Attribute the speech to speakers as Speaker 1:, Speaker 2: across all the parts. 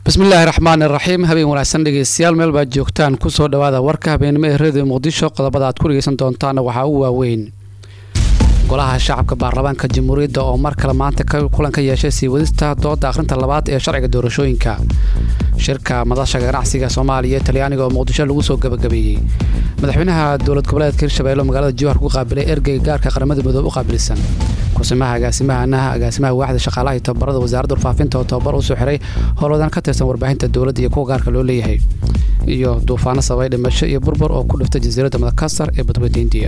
Speaker 1: bismillaahi raxmaan iraxiim habeen wanaagsan dhegeystayaal meel baad joogtaan kusoo dhawaada warka habeenimo ee radio muqdisho qodobada aad ku dhegeysan doontaana waxaa u waaweyn golaha shacabka baarlamaanka jamhuuriyadda oo mar kale maanta kulan ka yeeshay sii wadista dooda akhrinta labaad ee sharciga doorashooyinka shirka madasha ganacsiga soomaaliya ee talyaaniga oo muqdisho lagu soo gabagabeeyey madaxweynaha dowlad goboleedka hirshabeelle oo magaalada jowhar ku qaabilay ergeyga gaarka qaramada midoobe u qaabilsan kusimaha agaasimahanaha agaasimaha waaxda shaqaalaha iyo tababarada wasaaradda warfaafinta oo tababar usoo xiray howlwadaan ka tirsan warbaahinta dowladda iyo kuwa gaarka loo leeyahay iyo duufaano sababay dhimasho iyo burbur oo ku dhiftay jasiiradda madakasar ee badweynta indiya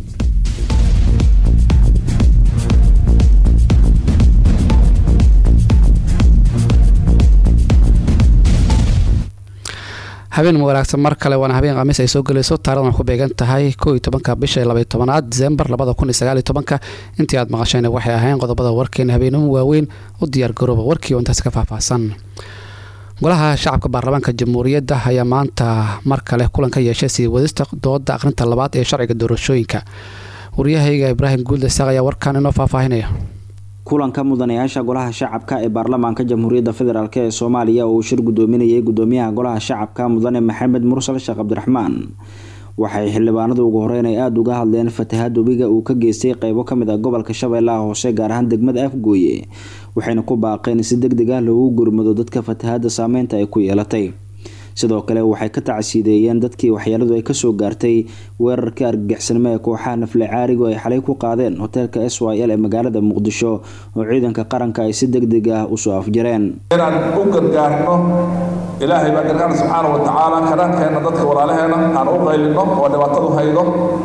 Speaker 1: habeen wanaagsan mar kale waana habeen khamiis ay soo gelayso taarikhdan ku beegan tahay koo iyo tobanka bisha labaiyo tobanaad disembar labada kun iyo sagaaliyo tobanka intii aad maqasheen waxay ahayn qodobada warkeena habeenimo waaweyn u diyaar garooba warkii oo intaas ka faahfaahsan golaha shacabka baarlamaanka jamhuuriyadda ayaa maanta mar kale kulan ka yeeshay sii wadista dooda akhrinta labaad ee sharciga doorashooyinka waryahayga ibraahim guulda saaq ayaa warkan inoo faahfaahinaya
Speaker 2: kulanka mudanayaasha golaha shacabka ee baarlamaanka jamhuuriyadda federaalk ee soomaaliya oo uu shir gudoominayay gudoomiyaha golaha shacabka mudane maxamed mursal sheekh cabdiraxmaan waxay xildhibaanadu ugu horeyn ay aada uga hadleen fatahaad webiga uu ka geystay qeybo kamid ah gobolka shabeellaha hoose gaar ahaan degmada afgooye waxayna ku baaqeen si deg deg ah loogu gurmado dadka fatahaadda saameynta ay ku yeelatay sidoo kale waxay ka tacsiideeyeen dadkii waxyeeladu ay kasoo gaartay weerarkii argagixisnimo ee kooxaha nafle caarigu ay xalay ku qaadeen hoteelka s y l ee magaalada muqdisho oo ciidanka qaranka ay si deg deg ah usoo afjareen
Speaker 3: inaan u gargaarno ilaahay baa gargaarna subxaana wa tacaala karaankeena dadka walaalaheena aan u qaylino oo dhibaatadu haydo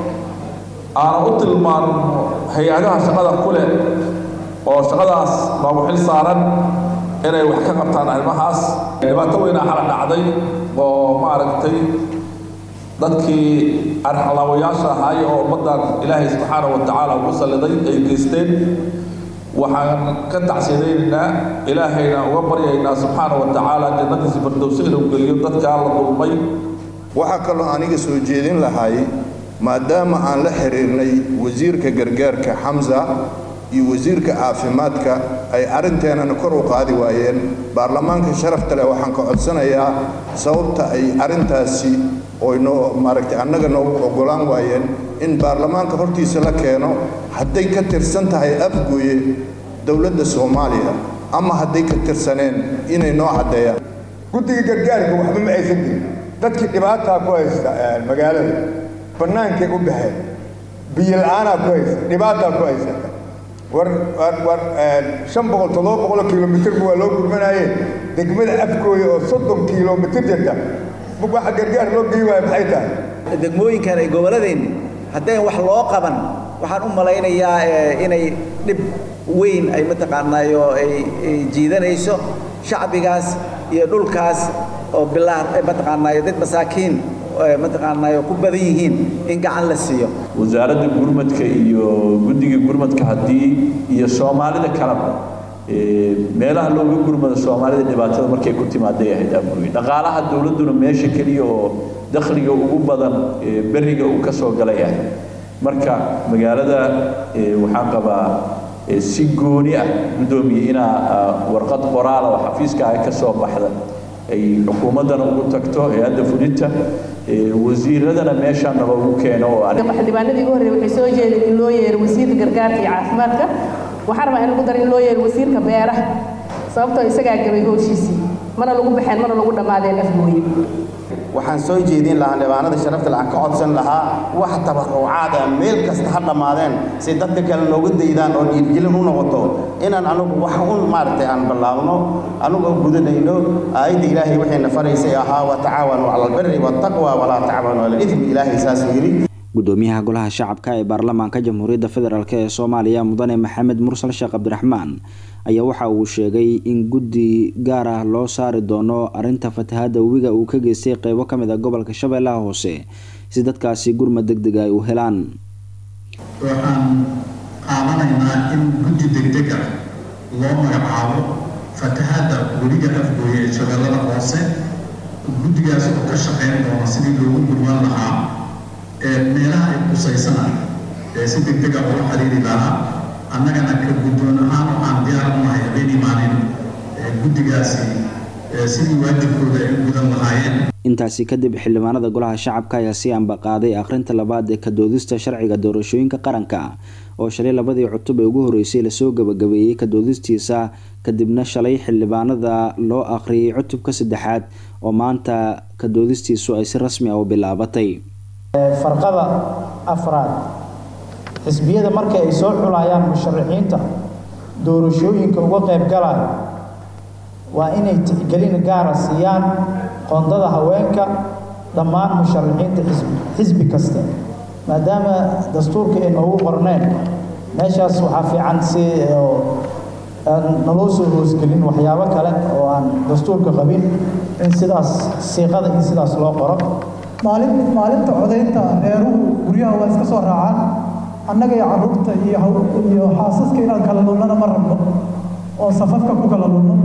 Speaker 3: aan u tilmaano hay-adaha shaqada kuleh oo shaqadaas noogu xil saaran inay wax ka qabtaan arrimahaas dhibaato weynaa xala dhacday oo maaragtay dadkii arxalaawayaasha ahaay oo ummaddan ilaahay subxaana wa tacaala ugu salliday ay geysteen waxaan ka tacsiyadaynaynaa ilaahayna uga baryaynaa subxaana wa tacaala jannadiisa fardowse inuu geliyo dadkaa la dulmay
Speaker 4: waxaa kaloo aniga soo jeedin lahay maadaama aan la xiriirnay wasiirka gargaarka xamsa iyo wasiirka caafimaadka ay arrinteenana kor u qaadi waayeen baarlamaanka sharafta leh waxaan ka codsanayaa sababta ay arrintaasi oy noo maaragtay annaga noogu oggolaan waayeen in baarlamaanka hortiisa la keeno hadday ka tirsan tahay afgooye dowladda soomaaliya ama hadday ka tirsaneen inay noo caddeeyaan
Speaker 5: guddiga gargaarka waxba ma aysan jirin dadkii dhibaataa ku haysta magaalada bannaankay u baxeen biyo la-aanaa ku haysta dhibaataa ku haysata war war shan boqol toddoba boqoloo kilomitirba waa loo gurmanaaye degmada afgooya oo soddon kilomitir jirta waxa gargaar loo gey waaya maxay tahay
Speaker 6: degmooyinkan ay gobolladeenni haddayn wax loo qaban waxaan u malaynayaa inay dhib weyn ay mataqaanaayo ay jiidanayso shacbigaas iyo dhulkaas oo bilaa mataqaanaayo dad masaakiin mataqaanaayo ku badan yihiin in gacan la siiyo
Speaker 7: wasaaradda gurmadka iyo guddiga gurmadka haddii iyo soomaalida kaleba meelaha looga gurmado soomaalida dhibaatada markay ku timaaday ahayd afgooye dhaqaalaha dowladduna meesha keliya oo dakhliga ugu badan beriga uu ka soo galay ahay marka magaalada waxaan qabaa si gooni ah guddoomiye inaa warqad qoraala oo xafiiska ah ka soo baxda ay xukuumaddana ugu tagto hay-adda fulinta wasiiradana meeshaana loogu keeno
Speaker 8: xildhibaanadii ugu horreeyay waxay soo jeedeen in loo yeero wasiirka gargaarka iyo caafimaadka waxaan rabaa in lagu daro in loo yeero wasiirka beeraha sababtoo isagaa gabay howshiisii mana lagu baxeen mana lagu dhammaadeen afgooye
Speaker 9: waxaan soo jeedin lahaa dhibaanada sharafta le aan ka codsan lahaa wax tabarucaad ah meel kasta ha dhammaadeen si dadka kale nooga daydaan oo dhiirgelin u noqoto inaan anugu wax un maaragtay aan ballaabno anugoo gudanayno aayadda ilaahay waxayna faraysay ahaa wa tacaawanu cala albirri waataqwa walaa tacaawanu cala alidmi ilaahay saasuu yidhi
Speaker 2: gudoomiyaha golaha shacabka ee baarlamaanka jamhuuriyadda federaalk ee soomaaliya mudane maxamed mursal sheekh cabdiraxmaan ayaa waxa uu sheegay in guddi gaar ah loo saari doono arrinta fatahaadda webiga uu ka geystay qeybo ka mid a gobolka shabeellaha hoose si dadkaasi gurmad deg deg ay u helaan
Speaker 10: waxaan qaadanaynaa in guddi degdeg ah loo magacaabo fatahaadda webiga afgooye ee shabeellada hoose guddigaas oo ka shaqeyn doona sidii loogu gurman lahaa ee meelaha ay qusaysana ee si degdeg ah ula xiriiri lahaa annagana ka guddoon ahaan waxaan diyaar u nahay habeen imaanin guddigaasi sidii waajibkooda ay u gudan lahaayeen
Speaker 2: intaasi kadib xildhibaanada golaha shacabka ayaa sii ambaqaaday akhrinta labaad ee kadoodista sharciga doorashooyinka qaranka oo shalay labadii cutub ee ugu horeysay lasoo gabagabeeyey kadoodistiisa kadibna shalay xildhibaanada loo akhriyay cutubka saddexaad oo maanta kadoodistiisu ay si rasmi ah u bilaabatay
Speaker 11: farqada afraad xisbiyada marka ay soo xulayaan musharaxiinta doorashooyinka uga qayb galaya waa inay tixgelin gaara siiyaan qoondada haweenka dhammaan musharaxiinta xisbi kasta maadaama dastuurka ay noogu qorneen meeshaas waxaa fiican si naloo soo hoosgelin waxyaabo kale oo aan dastuurka qabin in sidaas siiqada in sidaas loo qoro
Speaker 12: maalin maalinta codaynta reeruhu guryaha waa iska soo raacaan annaga iyo carruurta iyo iyo xaasaska inaan kala lunnana ma rabno oo safafka ku kala lunno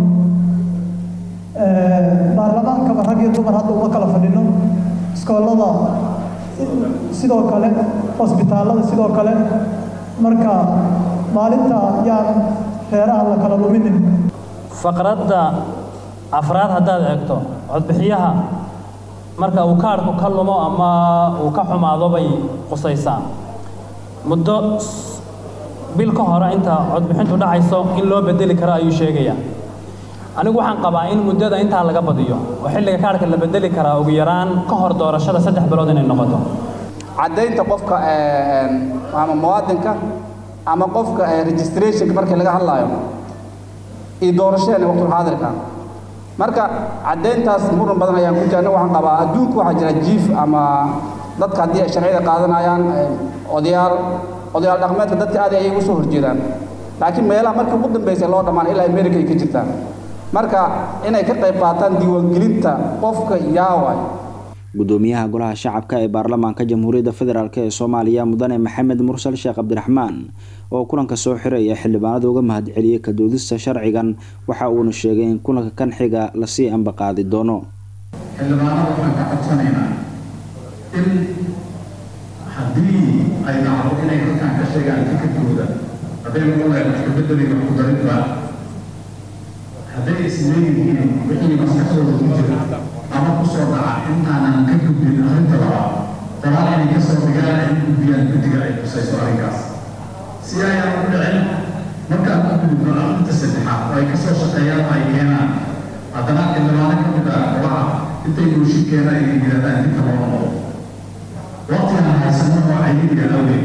Speaker 12: baarlamaankaba rag iyo dumar hadda uma kala fadhino iskoolada sidoo kale hosbitaallada sidoo kale marka maalinta yaan reeraha la kala luminin
Speaker 13: faqradda afraad haddaad eegto codbixiyaha marka uu kaadhku ka lumo ama uu ka xumaado bay qusaysaa muddo bil ka hore inta codbixintu dhacayso in loo bedeli karo ayuu sheegayaa anigu waxaan qabaa in muddada intaa laga badiyo oo xilliga kaadhka la bedeli karaa ugu yaraan ka hor doorashada saddex bilood inay noqoto
Speaker 14: caddaynta qofka ama muwaadinka ama qofka registrationka markii laga hadlaayo iyo doorashadeena waqtul xaadirka marka caddayntaas muran badan ayaan ku jirna waxaan qabaa adduunku waxaa jira jiif ama dadka haddii ay sharciyada qaadanayaan odayaal odayaal dhaqmeedka dadka aad ayay ugu soo horjeedaan laakiin meelaha markii ugu dambaysay loo dhammaan ilaa america ay ka jirtaan marka inay ka qayb qaataan diiwaangelinta qofka yaaway
Speaker 2: gudoomiyaha golaha shacabka ee baarlamaanka jamhuuriyadda federaalk ee soomaaliya mudane maxamed mursal sheekh cabdiraxmaan oo kulanka soo xiray ee xildhibaanada uga mahadceliyey kadoodista sharcigan waxa uuna sheegay in kulanka kan xiga lasii ambaqaadi doono
Speaker 10: xildhibaanada waxaan ka codsanaynaa in haddii ay dhacdo inay halkaan ka sheegaan fikirkooda hadday noqonlahay wax kabedeli wax ku darinba hadday isleeyihiin wixii maskaxdooda ku jira ama ku soo dhaca intaanan ka gudbin arrinta labaad dabaan inay ka soo dhigaan ay u gudbiyaan guddiga ay kusayso arrinkaas si ayaan u dhicin markaan ku gudubno arrinta saddexaad oo ay ka soo shaqeeyaan oo ay keenaan haddana xildhibaano ka mid ah golaha intay mooshin keenaan ay yidhahdaan dinka loo noqdo waqtigan haysano oo cayiliga awgeed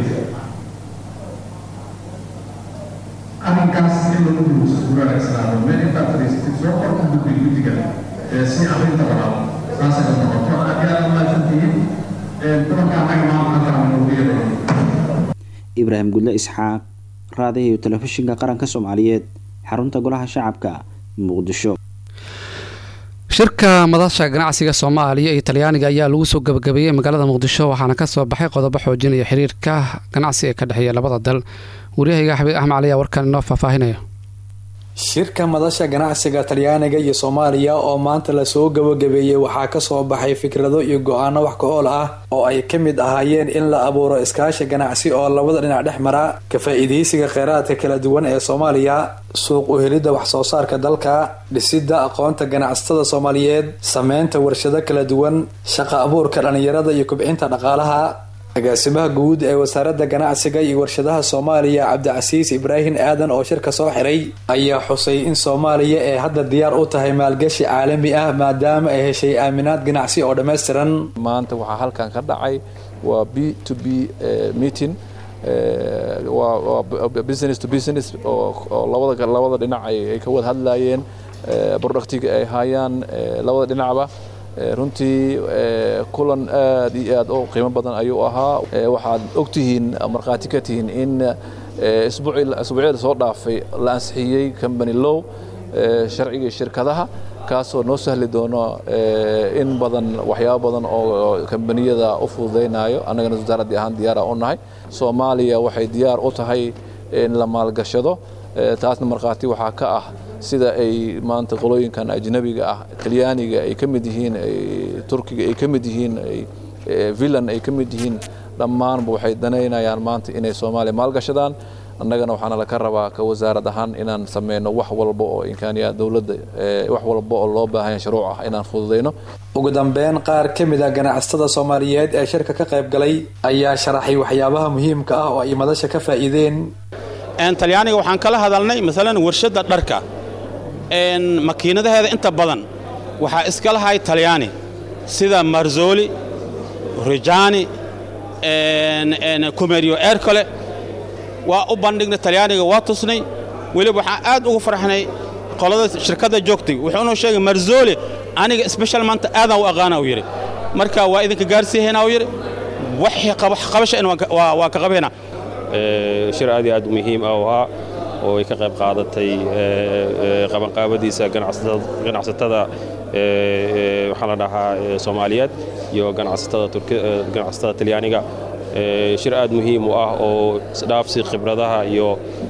Speaker 10: arrinkaas in lagu duruuso guraagsanaado meel intaad fadhiisatid soo qor u gudbi guddiga si arrinta labaad saasay u noqoto aad iyo aad umahadsantihiin kulanka annaga maanta halkaan noogu yeeray
Speaker 2: ibraahim gudle isxaaq raadiyo telefishinka qaranka soomaaliyeed xarunta golaha shacabka muqdisho
Speaker 1: shirka madasha ganacsiga soomaaliya iyo talyaaniga ayaa lagu soo gabagabeeyey magaalada muqdisho waxaana kasoo baxay qodobo xoojinaya xiriirka ganacsi ee ka dhexeeya labada dal waryahayga xabiib axmed cali ayaa warkaan inoo faahfaahinaya
Speaker 15: shirka madasha ganacsiga talyaaniga iyo soomaaliya oo maanta lasoo gabagabeeyey waxaa kasoo baxay fikrado iyo go-aano wax ka ool ah oo ay ka mid ahaayeen in la abuuro iskaashi ganacsi oo labada dhinac dhex mara ka faa-iideysiga kheyraadka kala duwan ee soomaaliya suuq uhelidda wax soo saarka dalka dhisidda aqoonta ganacsatada soomaaliyeed sameynta warshado kala duwan shaqa abuurka dhallinyarada iyo kubcinta dhaqaalaha agaasimaha guud ee wasaaradda ganacsiga iyo warshadaha soomaaliya cabdicasiis ibraahim aadan oo shirka soo xiray ayaa xusay in soomaaliya ee hadda diyaar u tahay maalgashi caalami ah maadaama ay heshay aaminaad ganacsi oo dhammaystiran
Speaker 16: maanta waxaa halkan ka dhacay waa b to b meeting waa business to business oo labada labada dhinac ay ka wada hadlayeen productiga ay hayaan labada dhinacba runtii kulan aad iyo aad u qiimo badan ayuu ahaa waxaad ogtihiin markhaati ka tihiin in isbuucyada soo dhaafay la ansixiyey company low sharciga shirkadaha kaasoo noo sahli doono in badan waxyaabo badan oo kambaniyada u fududaynayo annagana wasaaraddii ahaan diyaara u nahay soomaaliya waxay diyaar u tahay in la maalgashado taasna markhaati waxaa ka ah sida ay maanta qolooyinkan ajnabiga ah talyaaniga ay ka mid yihiin turkiga ay ka mid yihiin villan ay ka mid yihiin dhammaanba waxay danaynayaan maanta inay soomaaliya maalgashadaan annagana waxaana laka rabaa ka wasaarad ahaan inaan sameyno wax walba oo imkaaniya dowladda wax walba oo loo baahanya shuruuc ah inaan fududeyno
Speaker 15: ugu dambeyn qaar ka mid a ganacsatada soomaaliyeed ee shirka ka qayb galay ayaa sharaxay waxyaabaha muhiimka ah oo ay madasha ka faa'iideen
Speaker 17: talyaaniga waxaan kala hadalnay maalan warshadda dharka makiinadaheeda inta badan waxaa iska lahay talyaani sida marzoli rijani kumerio ercole waa u bandhignay talyaaniga waa tusnay weliba waxaan aad ugu farxnay qolada shirkadda joogtay wuxuunoo sheegay marzoli aniga special maanta aadaan u aqaana uu yidhi marka waa idinka gaarsiihaynaa uu yidhi waxii qabasha in waa ka qabaynaa
Speaker 18: shir aad iyo aad muhiim ah oo ahaa oo ay ka qayb qaadatay qabanqaabadiisa ganacsatada waxaa la dhahaa soomaaliyeed iyo ganacsatada talyaaniga shir aad muhiim u ah oo isdhaafsi khibradaha iyo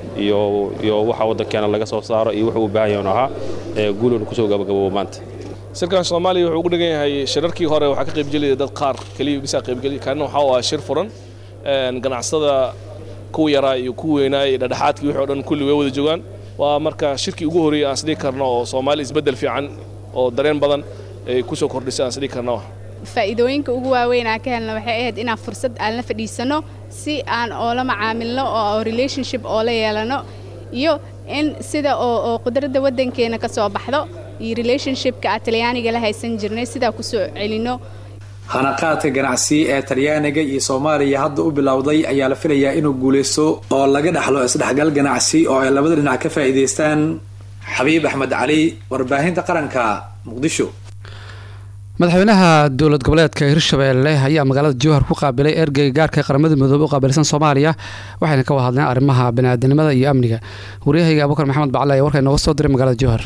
Speaker 18: iyo waxa waddankeena laga soo saaro iyo wuxuu u baahan yahan ahaa guuluna kusoo gabagaboobo maanta
Speaker 19: shirkan soomaaliya wuxuu ugu dhigan yahay shirarkii hore waxaa ka qaybgelaya dad qaar keliya bisaa qaybgeliya kaanna waxaa u ah shir furan ganacsada kuwa yaraa iyo kuwa weynaa iyo dhadhexaadkii wixii o dhan kulli way wada joogaan waa marka shirkii ugu horreeyay aan isdhigi karno oo soomaali isbeddel fiican oo dareen badan ay ku soo kordhisay aan isdhigi karno
Speaker 20: faa'iidooyinka ugu waaweyn aan ka helna waxay ahayd inaan fursad aan la fadhiisano si aan oola macaamilno oo relationship oola yeelano iyo in sida oo qudradda waddankeena ka soo baxdo iyo relationshipka aan talyaaniga la haysan jirnay sidaa ku soo celinno
Speaker 15: hanaqaadka ganacsi ee talyaaniga iyo soomaaliya hadda u bilowday ayaa la filayaa inuu guulaysto oo laga dhexlo isdhexgal ganacsi oo ay labada dhinac ka faa'iidaystaan xabiib axmed cali warbaahinta qaranka muqdisho
Speaker 1: madaxweynaha dowlad goboleedka hirshabeelle ayaa magaalada jowhar ku qaabilay ergeyga gaarka qaramada midoobe u qaabilsan soomaaliya waxayna ka wada hadleen arrimaha baniaadanimada iyo amniga waryahayga abubakar maxamed bacale ayaa warka inooga soo diray magaalada jowhar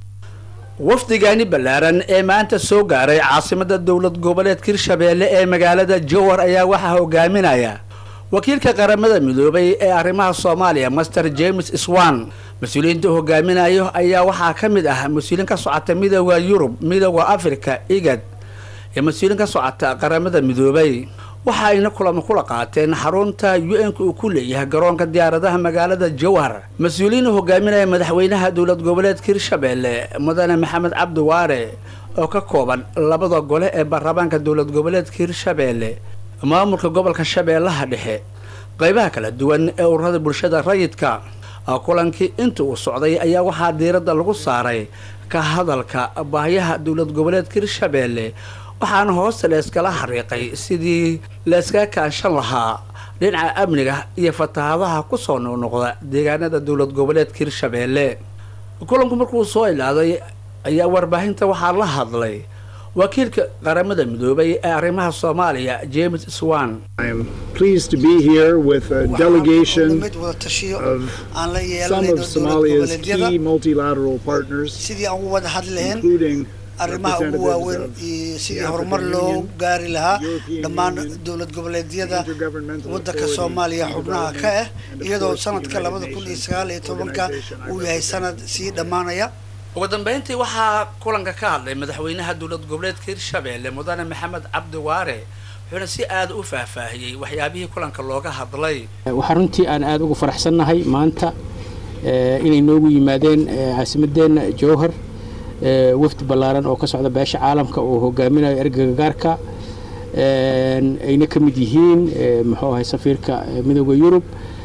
Speaker 21: wafdigani ballaaran ee maanta soo gaaray caasimada dowlad goboleedka hirshabeelle ee magaalada jowhar ayaa waxaa hogaaminaya wakiilka qaramada midoobay ee arrimaha soomaaliya master james swan mas-uuliyiinta hogaaminayo ayaa waxaa ka mid ah mas-uuliin ka socota midooda yurub midooda afrika igad iyo mas-uuliin ka socota qaramada midoobay waxa ayna kulamo kula qaateen xarunta u-n-ka uu ku leeyahay garoonka diyaaradaha magaalada jowhar mas-uuliyiin hogaaminaya madaxweynaha dowlad goboleedka hirshabeelle mudane maxamed cabdi waare oo ka kooban labada gole ee baarlamaanka dowlad goboleedka hirshabeelle maamulka gobolka shabeellaha dhexe qeybaha kala duwan ee ururada bulshada rayidka kulankii inta uu socday ayaa waxaa diiradda lagu saaray ka hadalka baahiyaha dowlad goboleedka hirshabeelle waxaana hoosta la iskala xariiqay sidii la iskaga kaashan lahaa dhinaca amniga iyo fatahaadaha kusoo noqnoqda deegaanada dowlad goboleedka hirshabeelle kulanku markuu soo ilaaday ayaa warbaahinta waxaa la hadlay wakiilka qaramada midoobay ee arrimaha soomaaliya james swan
Speaker 22: pleased to be here with a delegation of some of Somalia's key multilateral partners, including
Speaker 23: arrimaha ugu waaweyn iyo sidii horumar loo gaari lahaa dhammaan dowlad goboleedyada waddanka soomaaliya xubnaha ka ah iyadoo sanadka labada kun iyo sagaal iyo tobanka uu yahay sanad sii dhammaanaya
Speaker 21: ugu dambeyntii waxaa kulanka ka hadlay madaxweynaha dowlad goboleedka hirshabeelle mudane maxamed cabdi waare wuxuuna si aada u faahfaahiyey waxyaabihii kulanka looga hadlay
Speaker 24: waxaa runtii aan aada ugu faraxsannahay maanta inay noogu yimaadeen caasimadeenna jowhar wafdi ballaaran oo ka socda beesha caalamka oo hogaaminayo ergega gaarka ayna ka mid yihiin muxuu ahay safiirka midooda yurub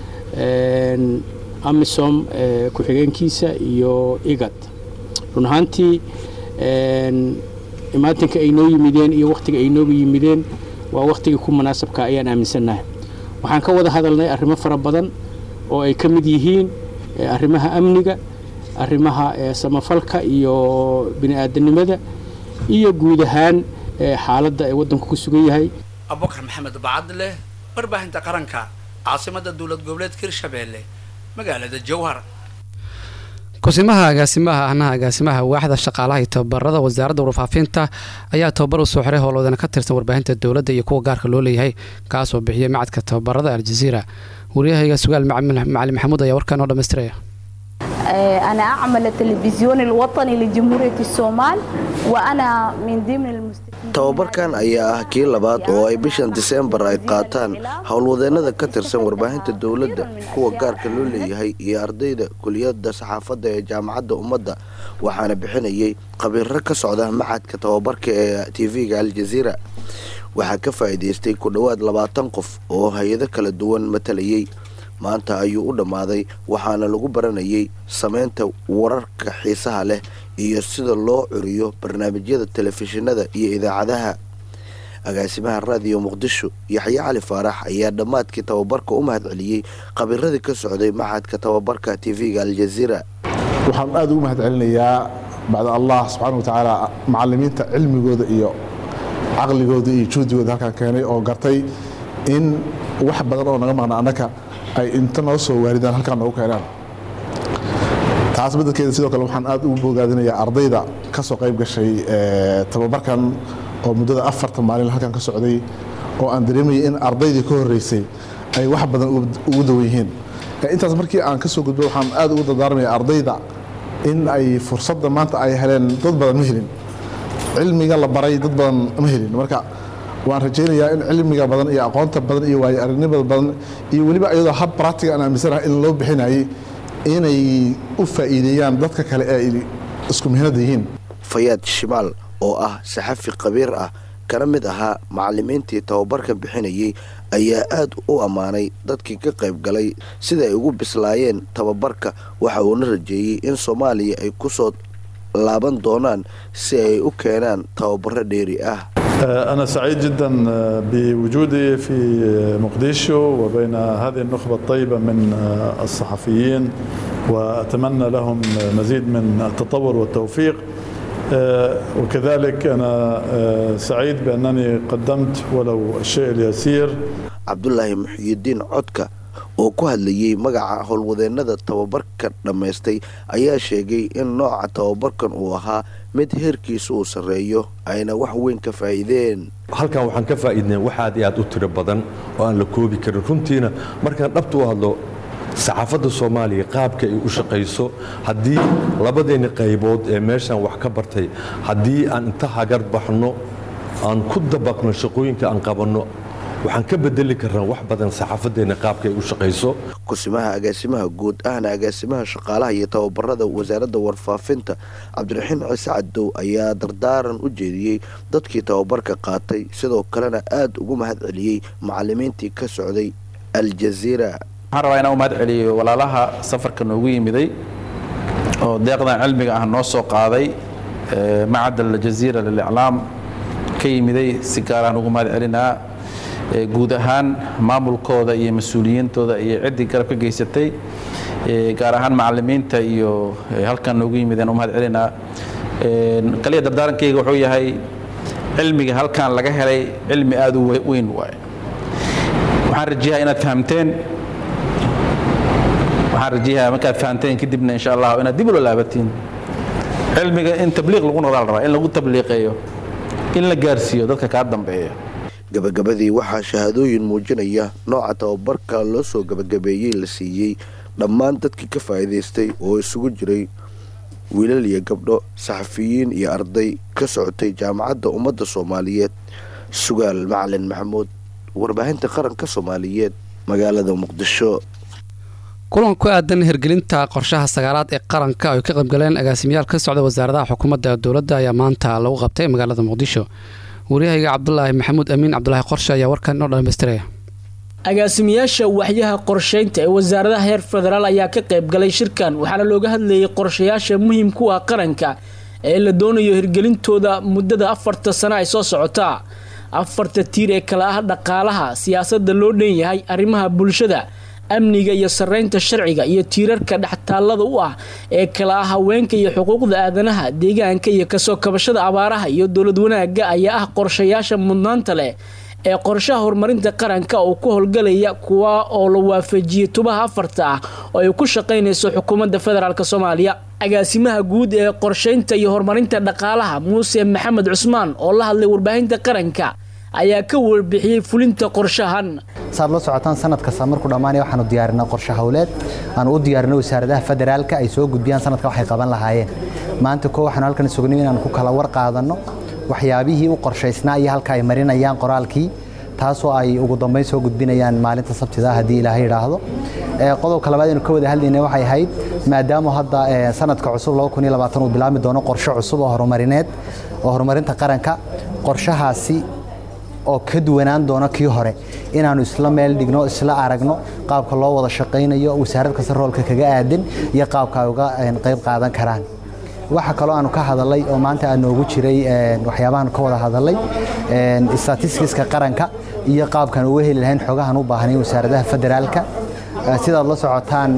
Speaker 24: amisom ku-xigeenkiisa iyo igad run ahaantii imaatinka ay noo yimideen iyo wakhtiga ay nooga yimideen waa wakhtigii ku munaasabka ayaan aaminsannahay waxaan ka wada hadalnay arrimo fara badan oo ay ka mid yihiin arrimaha amniga arrimaha samafalka iyo bini-aadanimada iyo guud ahaan xaaladda ee waddanku ku sugan yahay
Speaker 21: abubakar maxamed bacadleh warbaahinta qaranka caasimada dowlad goboleedka hirshabeelle magaalada jowhar
Speaker 1: kusimaha agaasimaha ahnaha agaasimaha waaxda shaqaalaha iyo tababarada wasaaradda warfaafinta ayaa tababar u soo xiray howlwadana ka tirsan warbaahinta dowladda iyo kuwa gaarka loo leeyahay kaasoo bixiyay macadka tababarada aljaziira waryahayga sugaal macali maxamuud ayaa warkaa noo dhamaystiraya
Speaker 3: أنا أعمل التلفزيون الوطني لجمهورية الصومال وأنا من ضمن المستفيدين
Speaker 4: tababarkan ayaa ah kii labaad oo ay bishan diseembar ay qaataan howlwadeennada ka tirsan warbaahinta dowladda kuwa gaarka loo leeyahay iyo ardayda kuliyadda saxaafadda ee jaamacadda ummadda waxaana bixinayay khabiiro ka socda maxadka tababarka ee tv-ga aljaziira waxaa ka faa'iidaystay ku dhowaad labaatan qof oo hay-ado kala duwan matalayay maanta ayuu u dhammaaday waxaana lagu baranayay samaynta wararka xiisaha leh iyo sida loo curiyo barnaamijyada telefishinada iyo idaacadaha agaasimaha raadiyo muqdisho yaxye cali faarax ayaa dhammaadkii tababarka u mahad celiyey khabiiradii ka socday maxadka tababarka tv-ga aljaziira
Speaker 5: waxaan aada ugu mahad celinayaa bacda allah subxaana watacaala macalimiinta cilmigooda iyo caqligooda iyo juhdigooda halkaan keenay oo gartay in wax badan oo naga maqna annaka ay inta noo soo waaridaan halkaan noogu keenaan taas beddelkeeda sidoo kale waxaan aad ugu bogaadinayaa ardayda ka soo qayb gashay tababarkan oo muddada afartan maalin halkan ka socday oo aan dareemayay in ardaydii ka horreysay ay wax badan ugu dawan yihiin intaas markii aan ka soo gudbo waxaan aad ugu dardaarmaya ardayda in ay fursadda maanta ay heleen dad badan ma helin cilmiga la baray dad badan ma helin marka waan rajaynayaa in cilmiga badan iyo aqoonta badan iyo waayo aragnimada badan iyo weliba iyadoo hab bractiga aan aaminsanahay in loo bixinayay inay u faa'iideeyaan dadka kale ee ay isku mihnada yihiin
Speaker 4: fayaad shimaal oo ah saxafi khabiir ah kana mid ahaa macalimiintii tababarka bixinayay ayaa aad u ammaanay dadkii ka qayb galay sida ay ugu bislaayeen tababarka waxa uuna rajeeyey in soomaaliya ay ku soo laaban doonaan si ay u keenaan tababaro dheeri ah
Speaker 6: أنا سعيد جدا بوجودي في مقديشو وبين هذه النخبة الطيبة من الصحفيين وأتمنى لهم مزيد من التطور والتوفيق وكذلك أنا سعيد بأنني قدمت ولو الشيء اليسير
Speaker 4: عبد الله محي الدين عدكة oo ku hadlayay magaca howlwadeennada tababarka dhammaystay ayaa sheegay in nooca tababarkan uu ahaa mid heerkiisa uu sarreeyo ayna wax weyn ka faa'iideen
Speaker 25: halkan waxaan ka faa'iidnay wax aad iyo aad u tiro badan oo aan la koobi karin runtiina markaan dhabta u hadlo saxaafadda soomaaliya qaabka ay u shaqayso haddii labadeenni qaybood ee meeshaan wax ka bartay haddii aan inta hagar baxno aan ku dabaqno shaqooyinka aan qabanno waxaan ka bedeli karnaa wax badan saxaafadeenna qaabka ay u shaqayso
Speaker 4: kusimaha agaasimaha guud ahna agaasimaha shaqaalaha iyo tababarada wasaaradda warfaafinta cabdiraxiin ciise cadow ayaa dardaaran u jeediyey dadkii tababarka qaatay sidoo kalena aad ugu mahad celiyey macalimiintii ka socday aljaziira
Speaker 26: waxaan rabaa inaan u mahad celiyo walaalaha safarka noogu yimiday oo deeqdan cilmiga ah noo soo qaaday macad aljaziira liliclaam ka yimiday si gaaraan ugu mahad celinaa guud ahaan maamulkooda iyo mas-uuliyiintooda iyo ciddii garab ka geysatay gaar ahaan macalimiinta iyo halkan noogu yimideen u mahad celinaa kaliya dardaarankayga wuxuu yahay cilmiga halkan laga helay cilmi aada u weyn waaye waxaan rajiyaha inaad fahamteen waxaan rajiyaha markaad fahamteen kadibna insha allah inaad dib ula laabatiin cilmiga in tabliiq lagu noqdaa la rabaa in lagu tabliiqeeyo in la gaarsiiyo dadka kaa dambeeya
Speaker 4: gabagabadii waxaa shahaadooyin muujinaya nooca tababarka loo soo gabagabeeyey la siiyey dhammaan dadkii ka faa'iidaystay oo isugu jiray wiilal iyo gabdho saxafiyiin iyo arday ka socotay jaamacadda ummadda soomaaliyeed sugaal macalin maxamuud warbaahinta qaranka soomaaliyeed magaalada muqdisho
Speaker 1: kulan ku aadan hirgelinta qorshaha sagaalaad ee qaranka ay ka qaybgaleen agaasimayaal ka socda wasaaradaha xukuumadda dowladda ayaa maanta lagu qabtay magaalada muqdisho waryahayga cabdulaahi maxamuud amiin cabdulaahi qorshe ayaa warkan inoo dhammaystiraya
Speaker 27: agaasimayaasha waxyaha qorshaynta ee wasaaradaha heer federaal ayaa ka qaybgalay shirkan waxaana looga hadlayay qorshayaasha muhiimku ah qaranka ee la doonayo hirgelintooda muddada afarta sano ay soo socotaa afarta tiir ee kale ah dhaqaalaha siyaasadda loo dhan yahay arrimaha bulshada amniga iyo sarreynta sharciga iyo tiirarka dhextaallada u ah ee kala ah haweenka iyo xuquuqda aadanaha deegaanka iyo kasoo kabashada abaaraha iyo dowlad wanaagga ayaa ah qorshayaasha mudnaanta leh ee qorshaha horumarinta qaranka oo ku howlgalaya kuwa oo la waafajiyey tubaha afarta ah oo ay ku shaqaynayso xukuumadda federaalk soomaaliya agaasimaha guud ee qorshaynta iyo horumarinta dhaqaalaha muuse maxamed cusmaan oo la hadlay warbaahinta qaranka ayaa ka warbixiyey fulinta qorshahan
Speaker 7: saad la socotaan sanad kasta markuu dhammaanaya waxaanu diyaarinaa qorshe howleed aanu u diyaarinay wasaaradaha federaalka ay soo gudbiyaan sanadka waxay qaban lahaayeen maanta koo waxaanu halkan sugnay inaanu ku kala war qaadanno waxyaabihii u qorshaysnaa iyo halka ay marinayaan qoraalkii taasoo ay ugu dambeyn soo gudbinayaan maalinta sabtida haddii ilaahay idhaahdo qodobka labaad aynu ka wada hadlaynay waxay ahayd maadaama hadda sanadka cusub uu bilaabmi doono qorshe cusub oo horumarineed oo horumarinta qaranka qorshahaasi oo ka duwanaan doona kii hore inaanu isla meel dhigno isla aragno qaabka loo wada shaqaynayo wasaarad kasta roolka kaga aadan iyo qaabka ay uga qayb qaadan karaan waxa kaloo aanu ka hadalay oo maanta aa noogu jiray waxyaabahan ka wada hadalay statistiska qaranka iyo qaabkaan uga heli lahayn xogahan u baahnay wasaaradaha federaalka sidaad la socotaan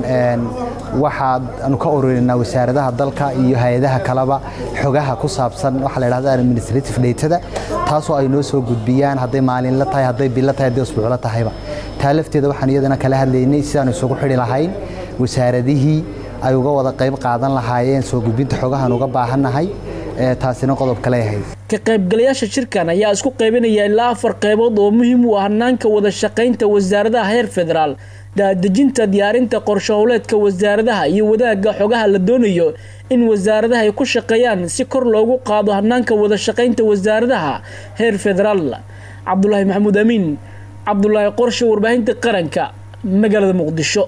Speaker 7: waxaanu ka ururinaa wasaaradaha dalka iyo hay-adaha kaleba xogaha ku saabsan waxaa la yidhahda administrative datada taasoo ay noo soo gudbiyaan hadday maalinla tahay hadday bilo tahay hadday usbuuclo tahayba taa lafteeda waxaan iyadana kala hadlaynay sidaanu isugu xidhi lahayn wasaaradihii ay uga wada qayb qaadan lahaayeen soo gudbinta xogahan uga baahannahay taasina qodob kale ahayd
Speaker 27: ka qaybgalayaasha shirkan ayaa isku qaybinaya ilaa afar qaybood oo muhiim u ah hanaanka wada shaqaynta wasaaradaha heer federaal daadejinta diyaarinta qorshe howleedka wasaaradaha iyo wadaagga xogaha la doonayo in wasaaradaha ay ku shaqeeyaan si kor loogu qaado hanaanka wada shaqaynta wasaaradaha heer federaal cabdulaahi maxamuud amiin cabdulaahi qorshe warbaahinta qaranka magaalada muqdisho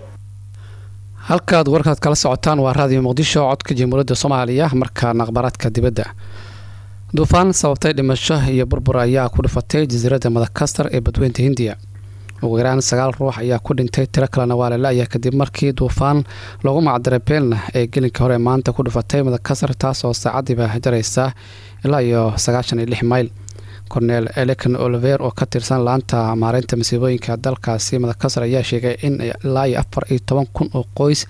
Speaker 1: halkaad warkaad kala socotaan waa raadiyo muqdisho codka jamhuuriyadda soomaaliya markaana akhbaaraadka dibadda duufaan sababtay dhimasho iyo burbur ayaa ku dhifatay jasiiradda madakastar ee badweynta hindiya ugu yaraan sagaal ruux ayaa ku dhintay tiro kalena waa lala-aya kadib markii duufaan loogu macdiray beelna ee gelinka hore maanta ku dhifatay madakastar taas oo saacadiiba jaraysa ilaa iyo sagaashan iyo lix mayl cornel elekan oliver oo ka tirsan laanta maareynta masiibooyinka dalkaasi madakasar ayaa sheegay in ilaa iyo afar iyo toban kun oo qoys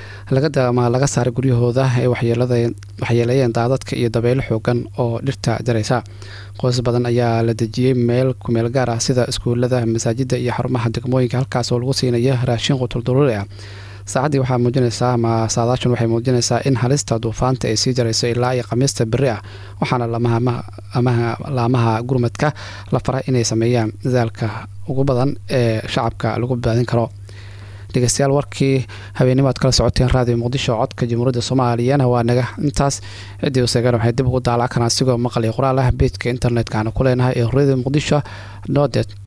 Speaker 1: laga saaray guryahooda ay waxyeeleeyeen daadadka iyo dabeelo xoogan oo dhirta jaraysa qoys badan ayaa la dejiyey meel kumeel gaar ah sida iskuulada masaajida iyo xarumaha degmooyinka halkaas oo lagu siinaya raashin qutulduruuri ah saacaddii waxaa muujinaysaa ama saadaashan waxay muujinaysaa in halista duufaanta ay sii jarayso ilaa iyo khamiista beri ah waxaana laamaha gurmadka la faray inay sameeyaan dadaalka ugu badan ee shacabka lagu badbaadin karo dhegeystayaal warkii habeennimo aad kala socoteen raadiyo muqdisho codka jamhuuriyadda soomaaliyana waa naga intaas ciddii usegan waxay dib ugu daalac karaan asigoo maqliyo qoraal ah beejka internetka aanu ku leenahay ee radio muqdisho nodet